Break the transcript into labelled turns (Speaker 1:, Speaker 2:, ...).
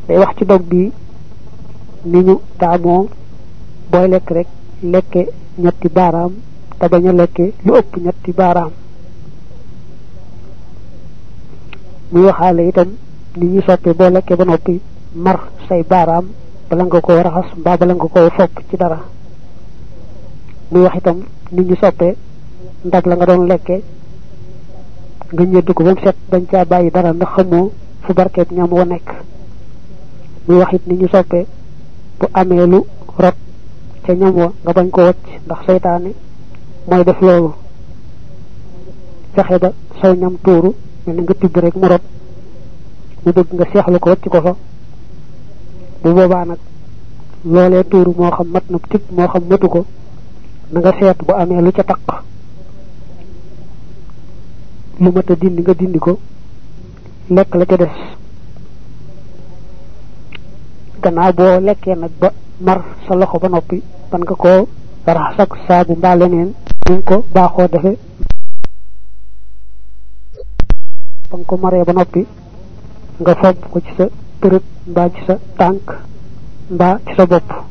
Speaker 1: day wax ci dog bi ni ñu taamoo booy lekk rek lekke ñetti baaraam te bañ a lekke lu ëpp ñetti baaraam muy waxaale itam ni ñu soppee boo lekkee ba noppi mar say baaraam bala nga ko raxas mbaa bala nga ko fopp ci dara muy wax itam ni ñu soppee ndab la nga doon lekke nga ñëdd ko ba mu set bañ caa bàyyi dara ndax xamoo fu barkeeb ñam wa nekk muy wax it ni ñu soppee bu amee lu rot ca ñam wa nga bañ ko wacc ndax seytaane mooy def loolu fexe ba saw ñam tuuru mel ni nga tibb rek mu rot mu bëgg nga seexlu ko wacc ko fa bu boobaa nag loolee tuuru moo xam mat na tibb moo xam matu ko na nga seet bu amee lu ca taq lu mat a dindi nga dindi ko lekk la ca des gannaaw boo lekkee nag ba mar sa loxo ba noppi ban nga koo raxas ak saabu mbaa leneen ñu ko baaxoo defe ba nga ko maree ba noppi nga fob ko ci sa përëb mbaa ci sa tànk mbaa ci sa bopp